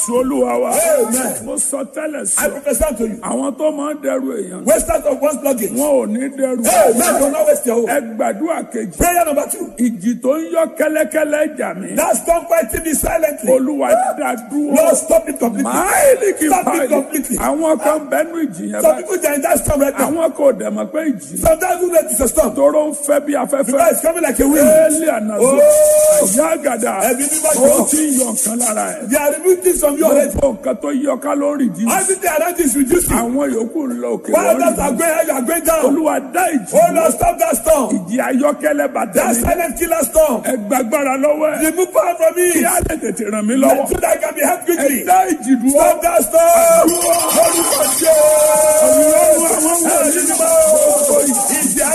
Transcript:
jésù olúwa wa Amen. mo sọ tẹ́lẹ̀ I sí prophesy to you. àwọn tó máa ń dẹrù èèyàn Wasters of one's luggage. wọn ò ní dẹrù Amen. Do not waste your ẹ hope. gbàdúrà kejì Prayer number two. ìjì tó ń yọ kẹ́lẹ́kẹ́lẹ́ jà mí Now stop fighting me silently. olúwa dá dúró Lord, stop it completely. máìlì kì í Stop it báyìí completely. àwọn kan bẹnu ìjì yẹn Some báyìí people they are in that storm right now. àwọn kò dẹ̀ mọ̀ pé ìjì Sometimes you know it's a storm. tóró ń fẹ́ bí afẹ́fẹ́ Because it's coming like a wind. éèlì ànàzó Oh. ìyá àgàdà Ẹbí mímọ́ ó jọ. ti ń yọ nǹkan lára ẹ̀ They are removing things from your head. gbogbo nǹkan tó yọ ká ló ń rìn jí Everything around you is reducing. àwọn yòókù ń lọ òkè While others lọ́rùn are going high, you are going down. olúwa dá ìjì Oh Lord, stop that storm. ìjì ayọ́kẹ́lẹ́ bàtà That mi silent killer storm. ẹ gbàgbára lọ́wọ́ ẹ̀ Remove power from me. kí á lè tètè ràn mí lọ́wọ́ So that I can be helped ẹ quickly. dá ìjì dúró Stop that storm. Lórúkọ Jésù. ọlọ́run àwọn wọ̀nyí Ẹ̀mí mímọ́.